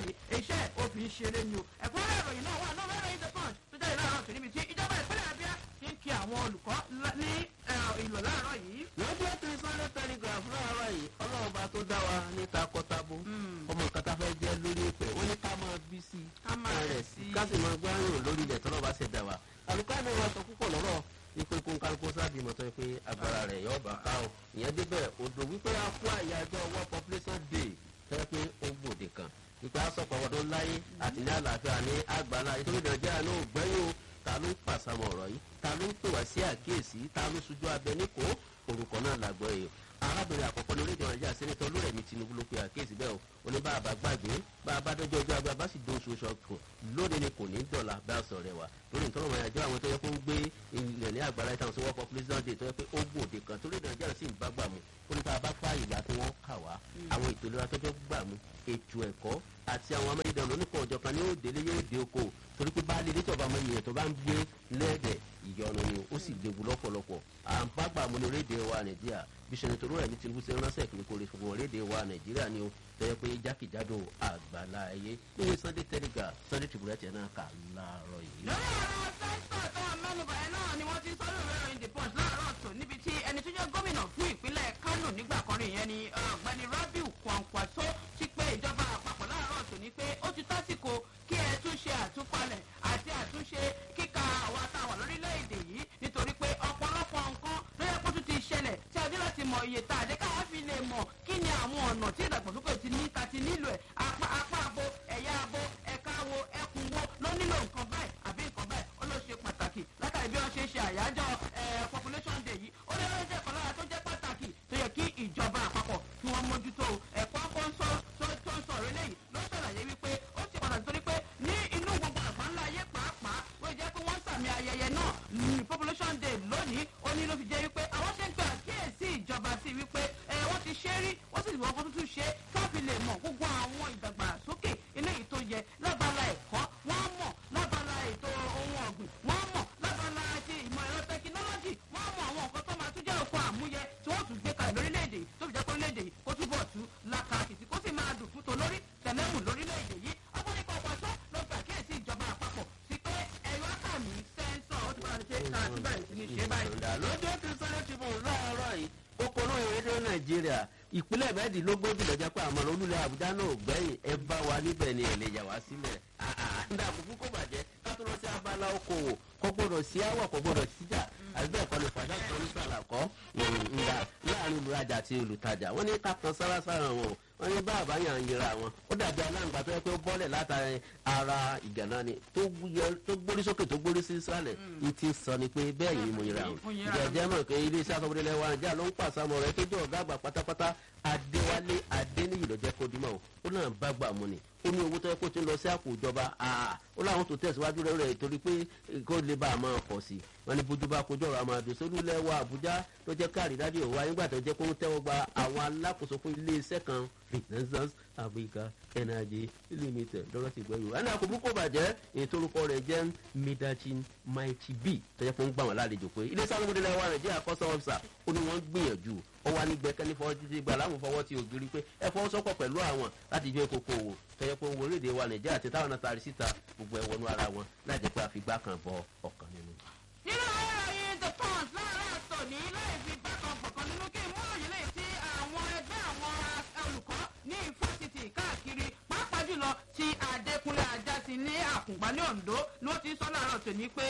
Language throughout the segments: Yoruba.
báyìí iṣẹ́ òfin ṣeré ni o ẹ̀kúnrẹ́ ìròyìn náà wà náà mẹ́rin in the punch tó jáde láàárọ̀ tó níbi tí ìjọba ìpínlẹ̀ abia ti ń kí àwọn olùkọ́ ní ìlò láàárọ̀ yìí. lọ́jọ́ tí sunday telegraph láàárọ̀ yìí ọlọ́run bá tó dá wa ní takọtabo ọmọ nǹkan tá a fẹ́ jẹ́ lórí ìpè wọ́n ní ká máa bí sí i Ká máa rẹ̀ sí i. ká sì máa gbárùn lórí ilẹ̀ tọ́lọ́ bá ṣe dá wa àlùkò àná wa sọ púpọ̀ lọ́rọ̀ wípé kó ń kálukó sáàbì mọ́tọ́ pé agbára rẹ̀ yọ ọba ká o ìyẹn débẹ̀ odò wípé a kó àyájọ́ world population day tẹ́ pé ó gbòde kan wípé a sọ̀pọ̀ ọdún láyé àti ní àlàáfíà ní àgbàlá ìtòrí nàìjíríà náà ò gbẹ́yìn o ta ló ń pàṣàmọ̀ ọ̀rọ̀ yìí ta ló ń pè wá sí àkíyèsí ta ló ṣojú abẹ níkò orúkọ náà làgbọ́ èèyàn arábìnrin àkọ́kọ́ ní orílẹ̀-èdè nàìjíríà sẹ́nitọ́ olúrẹ̀mí tinubu ló pe àkíyèsí bẹ́ẹ̀ o ó ní bá a bá gbàgbé bá a bá dọ́jọ́ ọjọ́ agbá bá sì dó oṣù oṣù ọkọ̀ lónìí ni kò ní dọ̀la bá a sọ̀rọ̀ wa lórí ìtọ́nà wọn àjọ àwọn tó yẹ kó ń gbé ilẹ̀ ní àgbàlá ìtàn sọ́wọ́ population day tó yẹ pé ó gbòde kan torí nàìjíríà sì ń bá gbà mú ó ní bá a bá fà ìgbà tí wọ́n kà wá àwọn ètò ìlera tó fẹ́ gbà mú ètò ẹ̀kọ́ àti àwọn amáyédẹrùn lónìkan ọjọ́ kan ní yóò délé yóò dé oko torí pé bá a lè dé tọ́ba ọmọ ènìyàn tó bá ń gbé lẹ́ẹ̀dẹ̀ ìyọnu ni ó sì léwu lọ́pọ̀lọpọ̀ à ń bá gbà mú ní rédíò wa nàìjíríà bí sẹ́ni tó rẹ̀ ní tinubu ṣe ránṣẹ́ ìpínlẹ̀ kò lè fún wọn rédíò wa nàìjíríà ni ó tẹ́yẹ pé jákèjádò àgbàlá ẹyẹ níbi sunday telegraph sunday tribune tiẹ̀ náà kà láàárọ̀ yìí. lórí ọ̀rọ̀ sẹ́ńtọ̀ tó wà mẹ́nuba ẹ̀ náà ni wọ́n ti sọ lórí ìròyìn the punch láàárọ̀ tó níbi tí ẹni tó jẹ́ gómìnà fún ìpínlẹ̀ kánò nígbà kan rí ìyẹn ni ọ̀gbẹ́ni rabiu kwankwaso ti pé ìjọba àpapọ̀ láàárọ̀ tó ní pé ó ti tásìkò kí ẹ tún ṣe àtúpalẹ̀ àti àtúnṣe kíka àwa táwọn lórílẹ̀‐èdè yìí nítorí pé ọ̀pọ̀lọpọ̀ nǹkan ló yẹ kó tún ti ṣẹlẹ̀ tí a dé láti mọ iye tá a dé káwá fi lè mọ̀ kí ni àwọn ọ̀nà tí ìdàgbàsókè ti ní ta ti nílò ẹ̀ apá apá abo ẹ̀yà abo ẹ̀ka wo ẹkùn wo ló nílò nǹkan báyìí àbí nǹkan báyìí ó ló ṣe pàtàkì látàrí bí wọ́n ṣe ṣe àyájọ́ ẹ̀ population day yìí ó lè lọ́jọ́ ẹ̀kọ́ lára tó jẹ́ pàtàkì tó yẹ kí ìjọba àpapọ̀ kí wọ́n mójútó ẹ̀kọ́ kó ń sọ tó ń sọ eléyìí ló ṣàlàyé wípé ó ṣe pàtàkì torí pé ní inú gbogbo àgbáńlá ayé pàápàá ó jẹ́ pé wọ́n sàmì ayẹyẹ náà ní population day lónìí ó ní ló fi jẹ́ wípé àwọn ṣe ń gba àkíyèsí ìjọba sí wípé ẹ wọ́n ti ṣe rí wọ́n sì ti wọ́n kó tuntun ṣe káfí lè mọ̀ gbogbo àwọn ìdàgbàsókè eléyìí tó yẹ lábala ẹ̀kọ́ wọ́n mọ̀ lábala ètò ohun ọ̀gbìn wọ́n mọ̀ lábala ti ìmọ̀ ẹ̀rọ tẹkinọ́lọ́jì wọ́n mọ̀ àwọn nǹkan tó máa tún jẹ́ òkun àmúyẹ tí wọ́n tún gbé kalẹ̀ lórílẹ̀‐èdè yìí tó fi jẹ́ pé orílẹ̀‐èdè yìí kó túbọ̀ tú lákàkìtì kó sì máa dùn fún tolórí tẹ̀lẹ́mù lórílẹ̀‐èdè yìí ọgbọ́nìkan ọ̀pọ̀ṣọ́ ló gbà kíyèsí ìjọba àpapọ̀ sí pé ẹ̀rọ àkàmì sẹ́ńsọ̀ ó ti bá ṣe ká àti báyìí sí ní ṣe báyìí. lọ́jọ́ tí sunday tribune láàárọ̀ yìí kókóró ìrédè nàìjíríà ìpínlẹ̀ mẹ́ẹ̀ẹ́dínlógójì lọ́jà pé àmọ́ olúlẹ̀ àbújá náà ò gbẹ́yìn ẹ bá wa níbẹ̀ ni ẹ̀ lè yà wá sílẹ̀ nígbà àkókò kò bàjẹ́ ká tó lọ sí abala okòwò kò gbọdọ̀ sí àwọ̀ kò gbọdọ̀ síjà àbí bẹ́ẹ̀ kọ́ ni fàdá kan ní sàlàkọ́ ńlá láàrin olùrajà àti olùtajà wọ́n ní ká kan sára sára wọn o wọ́n ní bá àbáyàn ń yẹra wọn ó dàbí aláǹgbá tó yẹ pé ó bọ́lẹ̀ látàrí ara ìgànnà ni tó gbórí sókè tó gbórí sí sálẹ̀ ní ti sọ ni pé bẹ́ẹ̀ yìí mo yẹra wọn jẹjẹ mọ̀ pé iléeṣẹ́ asọ́mọdélẹ̀ wa nàìjíríà ló ń pàṣàmọ̀ rẹ̀ tó jẹ́ ọ̀gá àgbà pátápátá adéwálé adéníyì lọ́jẹ́ kó dímọ̀ o ó náà bá gbà mú ni ó ní owó tó yẹ kó ti ń lọ sí àpò ìjọba ó láwọn tó tẹ̀síwájú rẹ̀ rẹ̀ torí pé kó lè bá a máa pọ̀ sí i wọn ní bójú bá kojú ọ̀rọ̀ àmàdù sólúlẹ̀ wa àbújá ló jẹ́ káàrí dájú òwò ayégbà tó jẹ́ kó ń tẹ́wọ́ gba àwọn alákòóso fún iléeṣẹ́ kan renaissance africa energy limited lọ́rọ́ ti gbọ́ yorùbá. ẹni àkókò kò bàjẹ́ ètò orúkọ rẹ̀ jẹ́ midachin mighty b tó jẹ́ kó ń gbà wọ́n lálejò pé iléeṣẹ́ alómọdélẹ̀ wa nàìjíríà kọ́sọ́ ọ̀fíìsà ó ní wọ́n gbìyànjú ó wá ní gbẹkẹ́lé fọwọ́ títí gbà láwọn fọwọ́ ti ògiri pé ẹ fọwọ́ sọ́kọ̀ pẹ̀lú àwọn láti jẹ́ kókó òwò tọ́jọ́ pé owó orílẹ̀-èdè wa nàìjíríà àti táwọn náà taari síta gbogbo ẹ̀ wọnú ara wọn láì jẹ́ pé àfigbá kan bọ ọ̀kan nínú. nínú ìròyìn the punch láàárọ̀ tòní láì fi bákan bọ̀kan nínú kí n mú òyìn lè ti àwọn ẹgbẹ́ àwọn olùkọ́ ní fásitì káàkiri pàápàá jùlọ ti adékúnlé ajásí ní àkùngbá ní ondo ni wọ́n ti sọ láàárọ̀ tòní pé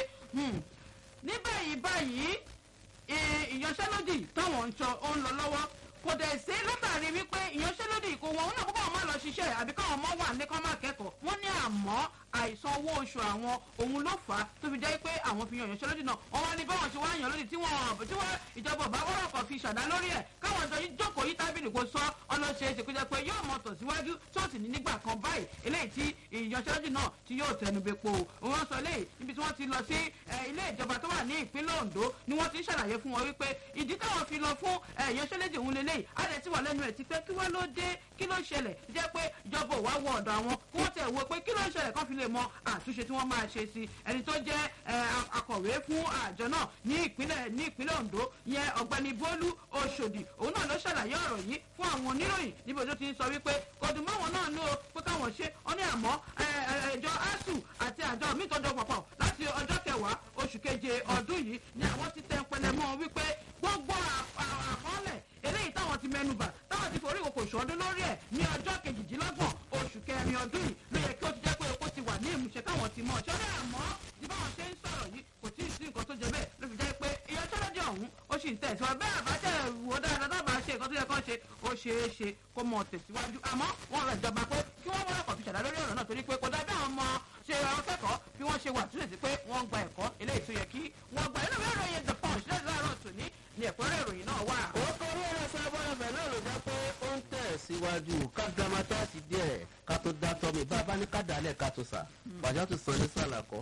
ní báyìí báyìí ìyanṣẹ́lódì táwọn ń sọ ó ń lọ lọ́wọ́ kò dẹ̀ sí látàrí wípé ìyanṣẹ́lódì kò wọ́n náà kó káwọn máa lọ ṣiṣẹ́ àbí káwọn ọmọ wà ní kán máa kẹ́kọ̀ọ́ wọ́n ní àmọ́ àìsan owó oṣù àwọn òun ló fà á tó fi jẹ́ pé àwọn fi yan ìyanṣẹ́lódì náà wọ́n wá ní báwọn ṣe wá yan lódì tí wọ́n tí wọ́n ìjọba ọba wọ́rọ̀ kan fi ṣàdá lórí ẹ̀ káwọn jọ yín jókòó yí tábìlì kò sọ ọlọ́ṣẹ́ ṣe kó jẹ́ pé yóò mọ̀ tọ̀síwájú tí ó sì ní nígbà kan báyìí eléyìí tí ìyanṣẹ́lódì náà tí yóò tẹnu bepo wọ́n sọ eléyìí níbi tí wọ́n ti lọ sí ilé ìjọba tó wà ní ìpínlẹ̀ ondo ni wọ́n ti ń ṣàlàyé fún wọn wípé ìdí táwọn fi lọ fún ìyanṣẹ́lódì òun lélẹ́yìí á dẹ̀ ti wà lẹ́nu ẹ̀ ti pé kí wọ́n ló dé kí ló ṣẹlẹ̀ jẹ́ pé ìjọba ò wá wọ ọ̀dọ̀ àwọn kí wọ́n tẹ̀ wo pé kí ló ṣẹlẹ̀ kán fi lè mọ àtúnṣe tí wọ́n máa ṣe sí ẹni tó jẹ́ akọ̀wé fún àjọ náà ní ìpínlẹ̀ ní ìpínlẹ̀ ondo yẹn ọ̀gbẹ́ni bólú oṣòdì òun náà ló ṣàlàyé ọ̀rọ̀ yìí fún àwọn oníròyìn níbi tó ti ń sọ wípé kò dùn mọ́ wọn náà ní o pé káwọn ṣe wọ́n ní àmọ́ ẹjọ asu àti àjọ mi tọjọ pọpọ láti ọjọ́ kẹwàá oṣù keje ọdún yìí ni àwọn ti tẹ pẹlẹmọ wípé gbogbo àkọọ́lẹ̀ eléyìí táwọn ti mẹnuba táwọn ti forí ìkòkò ṣọdún lórí ẹ̀ ní ọjọ́ kejìdínlọ́gbọ̀n oṣù kẹrin ọdún yìí ló yẹ kí ó ti jẹ́ pé epo ti wà ní ìmúṣẹ táwọn ti mọ̀ ṣọ́dọ̀ àmọ́ tí báwọn ṣe ń sọ̀rọ̀ yìí kò tí ì sí nǹkan tó jẹ bẹ́ẹ̀ ló fi jẹ́ pé ìyanṣẹ́lódì ọ̀hún ó sì ń tẹ̀síwájú bẹ́ẹ̀ àbájẹ́ wò dáadáa dábàá ṣe nǹkan tó yẹ kán ṣe ó ṣeé ṣe kó mọ̀ tẹ̀síwájú àmọ́ wọ́n rẹ̀ jọba pé kí wọ́n wọ́n ọkọ̀ fi ṣàdá lórí ọ̀rọ̀ náà torí pé kò dábẹ́ àwọn ọmọ ṣe àwọn kẹ́kọ̀ọ́ bí wọ́n ṣe wà túnṣe sí pé wọ́n gba ẹ̀kọ́ eléyìí tó yẹ kí wọ́n gba inú ìwé ìròyìn the punch lẹ́yìn láàárọ̀ tòní ni ẹ̀kúnrẹ́ ìròyìn náà wà. ó kọrí ẹ̀rọ sábọ́n ẹ̀fẹ̀ náà ló jẹ́ pé ó ń tẹ̀ síwájú ká gramata ti díẹ̀ ká tó dá tọ́ mi bá a bá ní ká dálẹ̀ ká tó sà pàjá tó san ní sàlàkọ́.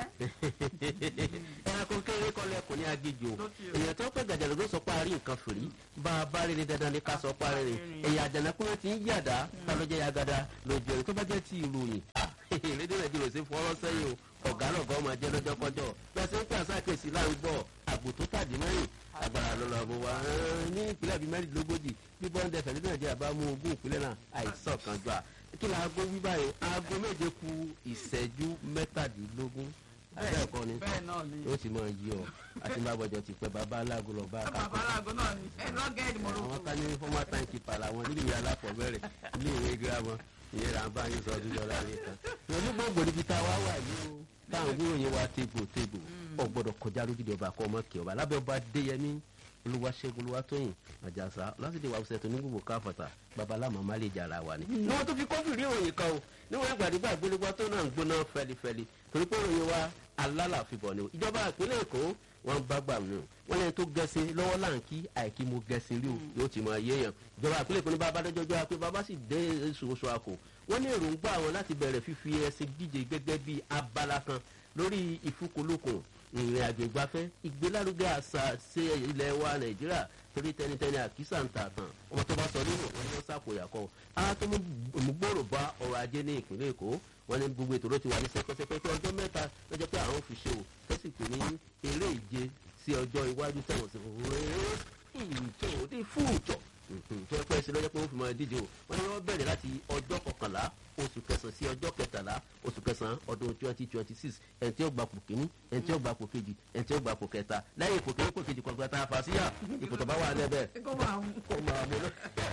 ẹranko kéré kọ́lẹ̀ kò ní agéjò èèyàn tó pẹ́ gàjàlẹ̀ ló sọ pé a rí nǹkan fìrí bá a bá rí ni dandan ní ká sọ pé a rí ni èyí àjànàkúnrin ti ń yàdá tá ló jẹ́ yagada lójú ẹ̀rí tó bá jẹ́ ti ìròyìn rédíò nàìjíríà ṣe fọwọ́ sẹ́yìn o ọ̀gá lọ̀gá ọmọ jẹ́ lọ́jọ́ kọjọ́ bẹ́ẹ̀ sẹ́ ń pè àṣàkèsí láǹgbọ̀ àgbò tó tàdí mẹ́rin agbára lọ́lọ́ bó wa ní ìpínlẹ̀ bíi mẹ́rìndínlógójì bí bọ́ńdẹ̀ fẹ̀lẹ́ nàìjíríà bá mú ogún ìpínlẹ̀ náà àìsàn kan jọ à kí ni aago wí báyìí aago méje ku ìṣẹ́jú mẹ́tàdínlógún abẹ́ẹ̀kọ́ ni yóò ti máa yí ọ àti bá bọ̀jọ̀ ti pẹ́ bàbá aláàgó lọ bá kápẹ́. bàbá aláàgó náà ni ẹ lọ́gẹ̀ẹ́dì mọ̀rọ̀. àwọn ká ní fọ́mà táǹkì pàlà wọn nílùú ìyá aláfọ̀bẹ̀rẹ̀ ilé ìwé gírámà ìyẹn là ń bá yín sọ ọdún lọ́la rẹ̀ kan. onígbòǹgbò níbi tá a wá wà yìí o táwọn gbóyè wa tégbò tégbò ọ̀ gbọ́dọ̀ kọjá lójúde ọba kọ́ ọmọ kí ọba lábẹ́ ọba déyẹmí olúwaṣẹ́gun olúwatóyìn àjàsá lásìkò ìwà òsètò ní gbogbo káfọ̀tà babaláàmà má lè jàrà wa ni. ní wọn tó fi kọ́fì rí ìròyìn kan o níwọ̀n ìgbàdúgbà ìgbélégbá tó náà ń gbóná fẹlifẹli torí pé ìròyìn wa alálàfíbọ̀ ni ìjọba ìpínlẹ̀ èkó wọn bá gbà mí o wọn lẹni tó gẹṣin lọ́wọ́ láǹkì àìkí mo gẹṣin rí o yóò ti máa yéèyàn ìjọba ìpínlẹ̀ èkó ní bá abájọ́jọ́ pé bàbá sì dé oṣooṣù àkò wọn ní èròǹgbà wọn láti bẹ̀rẹ̀ fífi ẹṣin díje gẹ́gẹ́ bí abala kan lórí ìfúkolókun ìrìn àjò ìgbafẹ́ ìgbélárugẹ àṣà ṣe ilẹ̀ wa nàìjíríà torí tẹnitẹni àkísà ń ta tán ọmọ tó bá sọ nínú wọn ló sàkóyà kọ ara tó mú gbòòrò bá ọrọ̀ ajé ní ìpínlẹ̀ èkó wọn ní gbogbo ètò ló ti wà ní sẹpẹsẹpẹ pé ọjọ́ mẹ́ta lọ́jọ́ pé àwọn fi ṣe o tẹ́sí pé ní eré ìje sí ọjọ́ iwájú tẹ̀wọ̀n sí ìjọ òde fún ìjọ tó pẹ́ sí lọ́jọ́ pé wọ́n fi máa díje o wọ́n ní wọ́n bẹ̀rẹ̀ láti ọjọ́ kọkànlá oṣù kẹsàn-án sí ọjọ́ kẹtàlá oṣù kẹsàn-án ọdún twenty twenty six ẹni tí ó gba pò kíní ẹni tí ó gba pò kejì ẹni tí ó gba pò kẹta lẹ́yìn ipò kíní pò kejì kọ̀ọ̀kan tá a fà síyà ipò tó bá wà lẹ́bẹ̀. kó máa mú lọ.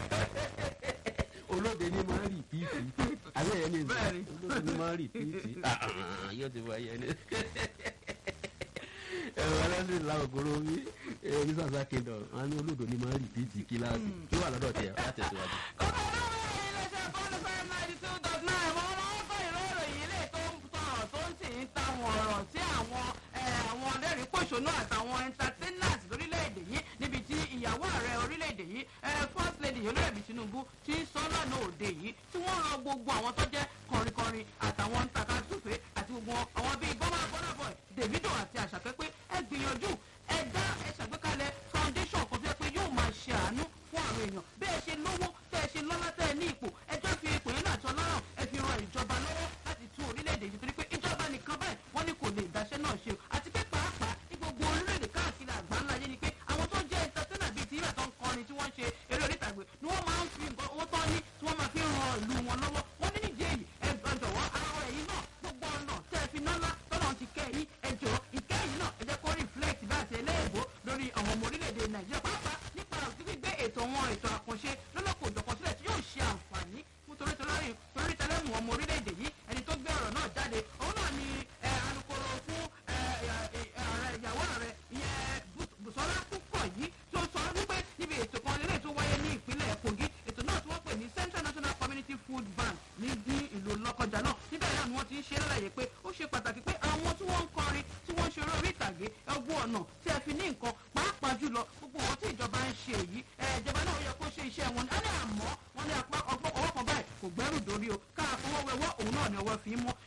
olóde ní máa ń rì píìtì àbẹ́ yẹn ní ìlú olóde ní máa ń rì píìtì yóò ti wá yẹn ní. ẹ̀rọ ẹlẹ́sìn làwọn ògoro mi ní sàṣà kingdom wọn ní olóde ní máa ń rì píìtì kíláàsì kí wà lọ́dọ̀ tiẹ̀ láti ẹ̀sìwájú. ọ̀rọ̀ tí àwọn àwọn ọlẹ́rìí pòṣónú àtàwọn entertainers lórílẹ̀‐èdè yìí níbi tí ìyàwó ààrẹ orílẹ̀‐èdè yìí first lady olóyèbí tinubu ti ń sọ lọ́nà òde yìí tí wọ́n rọ gbogbo àwọn tó jẹ́ kọrinkọrin àtàwọn takasúfè àti gbogbo àwọn bíi bọ́mà bọ́nà boy davido àti àṣàkẹ́ pé ẹ gbìyànjú ẹ dá ẹ ṣàgbékalẹ̀ foundation kan tó yẹ pé yóò máa ṣe àánú fún àwọn èèyàn bí ẹ ṣe lówó tẹ́ ẹ ṣe lọ́lá tẹ́ ẹ ní ipò ẹjọ́ fi ipò yẹn náà tọ́ lọ́rọ̀ ẹ fi ran ìjọba lọ́wọ́ láti tún orílẹ̀-èdè yìí torí pé ìjọba nìkan báyìí wọ́n ní kò lè dáṣẹ́ náà ṣe àti pé pàápàá ní gbogbo orílẹ̀-èdè káàkiri àgbáńlá yé ni pé àwọn tó jẹ́ ìtọ́sẹ́nà bíi ti ìbàdàn kọrin tí wọ́n ṣe eré orí ìtàgbé ni wọ́n máa ń fi nǹkan owó tán ní tí wọ́n máa fi ran ìlú wọn lọ́wọ́ wọ́n ní nídìí èyí ẹ jọ̀wọ́ ara ẹ̀yìn náà gbogbo ọ̀nà tẹ́ ẹ fi ná ńlá tọ́nà ti kẹ́ yín ẹ jọ ìkẹyìn náà ẹ jẹ́ kó reflect bá àti ẹlẹ́yìnbó lórí àwọn ọmọ orílẹ̀-èdè nàìjíríà pàápàá nípa gbígbé ètò wọn ètò àkànṣe lọ́lọ́kọ̀ òjọ̀kan sílẹ̀ tí yóò ṣe àǹfààní fún torí tẹlẹ́mù ọmọ orílẹ̀-èdè yìí ẹni tó gbé ọ̀rọ̀ náà jáde òun náà ni alukoro fún ààrẹ ìyàwó ààrẹ ìyẹn bùsọ́lá púpọ̀ yìí tó sọ wípé níbi ètò kan lélẹ̀ tó wáyé ní ìpínlẹ̀ kogi ètò náà tí wọ́n pè ní central national community food bank ní ní ìlú lọ́kọjà náà níbẹ̀ náà ni wọ́n ti ń ṣe lálàyé pé ó ṣe pàtàkì pé àwọn tí wọ́n ń kọrin tí wọ́n ń ṣe orí ìtàgé ẹgbẹ́ ọ̀nà tí ẹ fi ní nǹkan pàápàá jùlọ gbogbo wọn tí ìjọba ń ṣe èyí ìjọba náà yẹ kó ṣe iṣẹ́ wọn ní àmọ́ wọn ní apá ọgbọ́n ọwọ́ kan báyìí kò gbẹ́rù dórí o káà fọwọ́ wẹwọ́ òun náà ni ọwọ́ fi ń mọ́